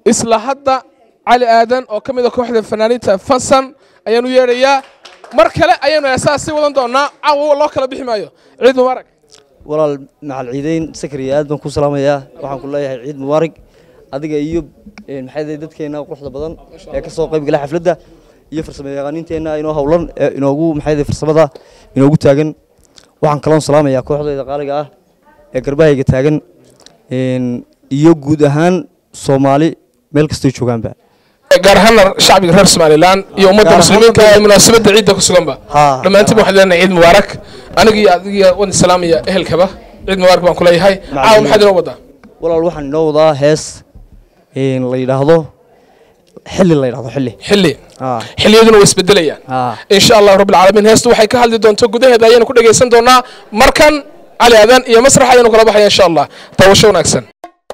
isla hadda cali aadan oo ka mid a kooxda fanaaniinta fasan ayaanu yeedhayaa mar kale ayaanu heesaha sii wadan doonaa caawa loo kala bixi maayo ciid mubaarak walaal macal ciideyn sakariya aad baan ku salaamayaa waxaan ku leeyahay ciid mubaarak adiga iyo maxay dadkeena quruxda badan ee ka soo qayb gala xafladda iyo farsamo yaqaaniinteenna inoo howlan ee inoogu maxay farsamada inoogu taagan waxaan kaloon salaamayaa kooxdayda qaaliga ah ee garbahayga taagan iyo guud ahaan soomaali meel kastay joogaanba gaar ahaan shacbiga reer somalilan iyo ummadda Gaar ahaan muslimiinka ummadda- ee munaasabadda ciidda ku suganba Haa. dhammaantiinba waxaan leenahay ciid mubaarak aniga iyo adiga waan salaamaya ehelkaba ciid mubaarak baan ku leeyahay caawa maxaad inoo wadaa walaal waxaan inoo wadaa hees la yidhaahdo xilli la yidhaahdo xilli xilli Ah. xilliyaduna way isbedelayaan Ah. insha allahu rabbi alcaalamiin heestu waxay ka hadli doonto gudaheeda ayaanu ku dhegaysan doonaa markan cali aadan iyo masrax ayaanu kala baxaya insha allah taawasho wanaagsan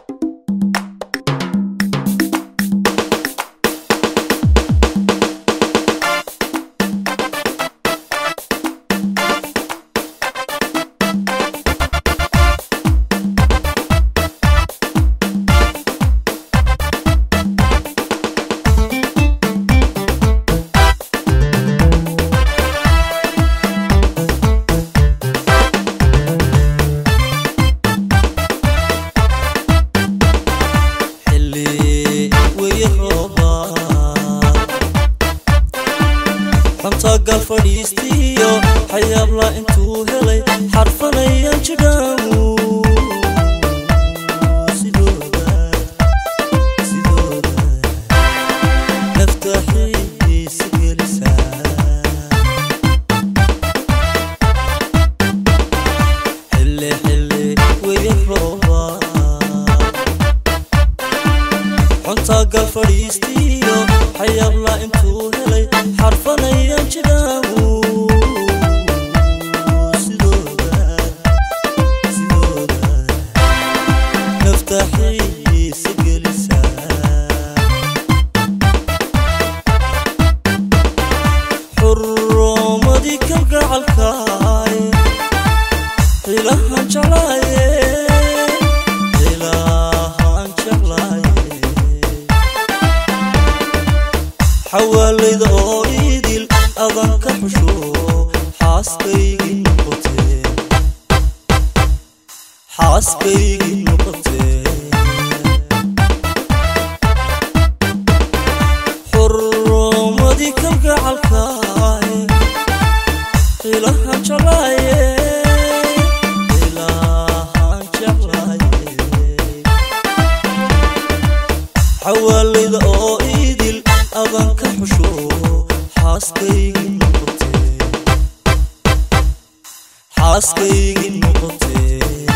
xilli weeye roobaad xuntagal fadhiistiyo xayaabla intuu helay xarfanayaan jidhaamu sidooda sidooda nafta xiisa gelisaa xilli xilli weeye roobaad xuntagal fadhiistiyo xayaabla intuu helay xarfanayaan jidhaamu sidooda sidooda nafta xiisa gelisaa xurumadii kalgacalkaay xilahan jeclaaye xilahan jeclaaye xawaalayda oo idil adan ka xusho xaaskaygii noqotee xaaskaygii noqotee xurumadii kalgacalkaay xilahan jeclaaye xilahan jeclaaye xawaalayda oo idil adan ka xusho xaaskaygii noqotee xaaskaygii noqotee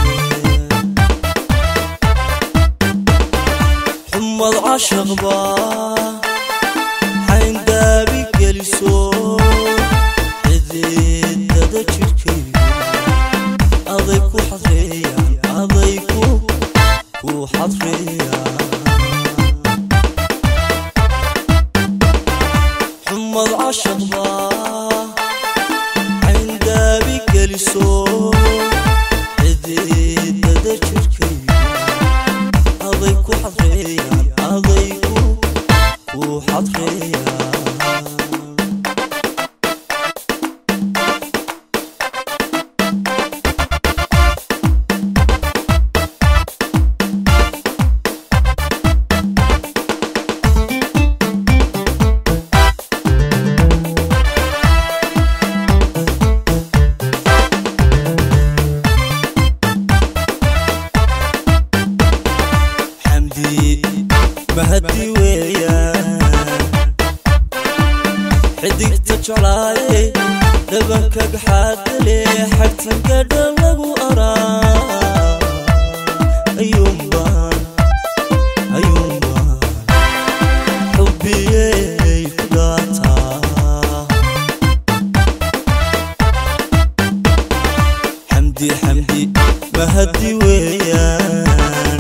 xumad cashaqba xayndaabi geliso cididada jirkaygu aday ku xadreeyaan aday ku ku xadreeyaan xumad cashaqba cayndaabi geliso cididada jirkaygu aday ku xadreeyaan aday ku ku xadreeyaan xamdi mahadi weeyaan xidigta jeclaaye dhabankaga xaadale xagtangadha lagu araa ayuunbaan ayuunbaan xubbiyey ku dhaataa xamdi xamdi mahadi weeyaan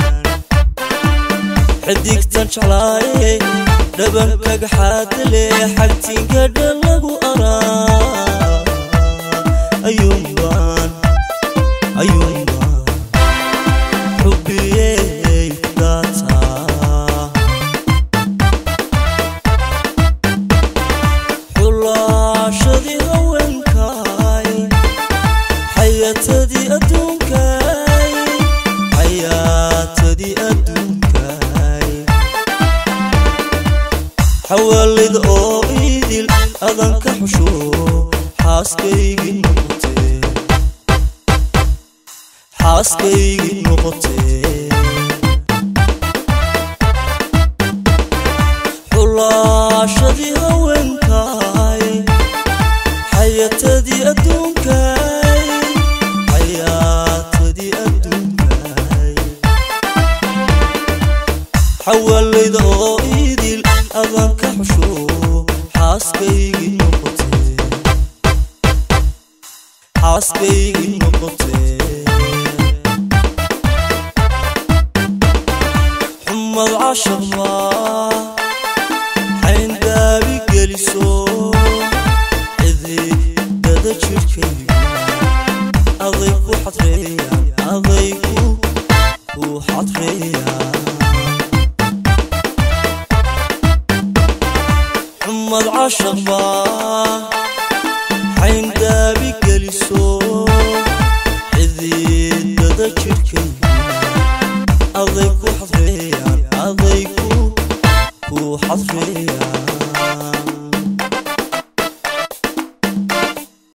xidigtan jeclaaye dhabankaga xaadale xagtingadha lagu araa ayuunbaan ayuunbaan xubbiyey ku dhaataa xawaalid oo idil adan ka xusho xaaskaygii noqotee xaaskaygii noqotee xulaashadii haweenkaay xayatadii adduunkaay xayaatadii adduunkaay xawaalayda oo idil adan ka xusho xaaskaygii noqotee xaaskaygii noqotee xumad cashaqmaa xayndaabi geliso cididada jirhkayga aday ku xadreeyaan adaygu ku xadreeyaan xumad cashaqbaa xayndaabi geliso cididada jirhkayga aday ku xadreeyaan adaygu ku xadreeyaan